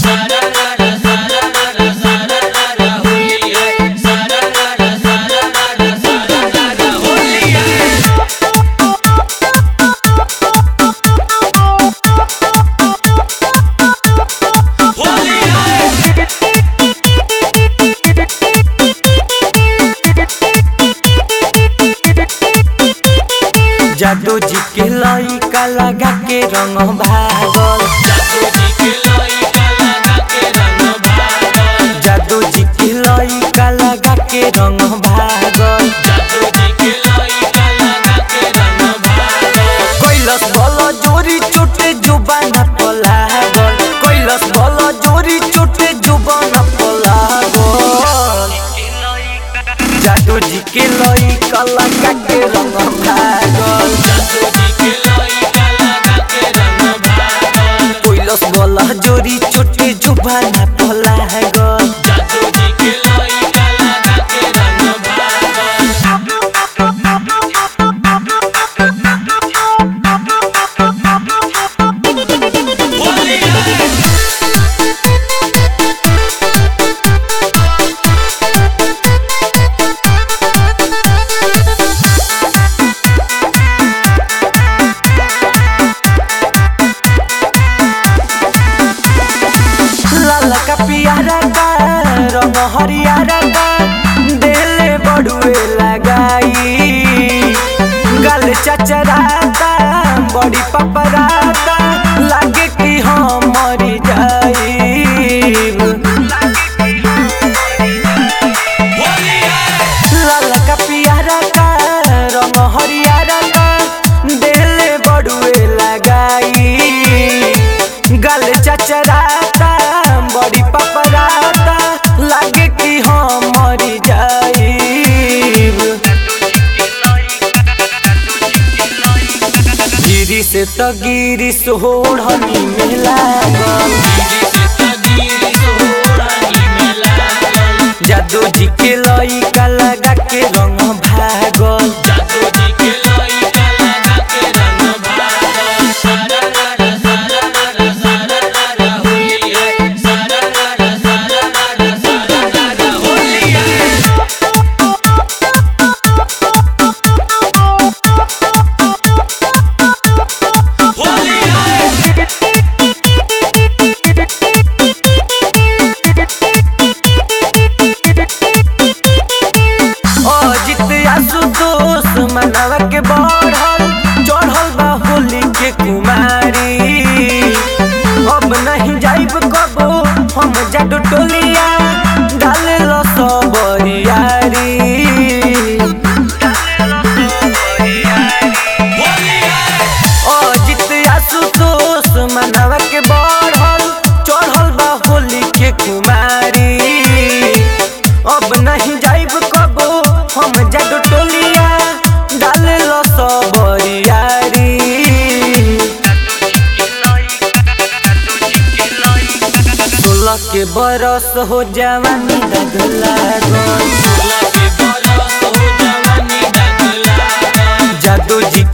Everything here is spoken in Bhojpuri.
जादू जी के लइका लगा के रंग भागल जादू जी के लइका लगा के रंग भागल कैलस बल जोरी चोटे जुबाना पलागल कैलस बल जोरी चोटे जुबाना पलागल जादू जी के लइका लगा के रंग भागल कैलस बल जोरी चोटे जुबाना पलागल लाल का पियारा का रंग हरियारा का देले बड़ुए लगाई गल चचराता बड़ी पपराता लागे कि हम मरी जाई लाल का पियारा का रंग हरियारा का देले बड़ुए लगाई गल चचराता बड़ी पपराता लागे कि हम मरी जाईब गिरी से तो गिरी सोहनी में लागल जादू जी के लइका लगा के रंग भागल अजित आशुतोष मनवा के बढ़ल चढ़ल बा होली के कुमारी अब नहीं जाइब कबो हम जाडू टोलिया डाले लो सबरियारी अजित आशुतोष मनवा के बढ़ल चढ़ल बा होली के कुमारी अब नहीं जाइब कबो हम जाडू टोलिया डाले लो सबरियारी सोलह के बरस हो जवानी दगला जादू जी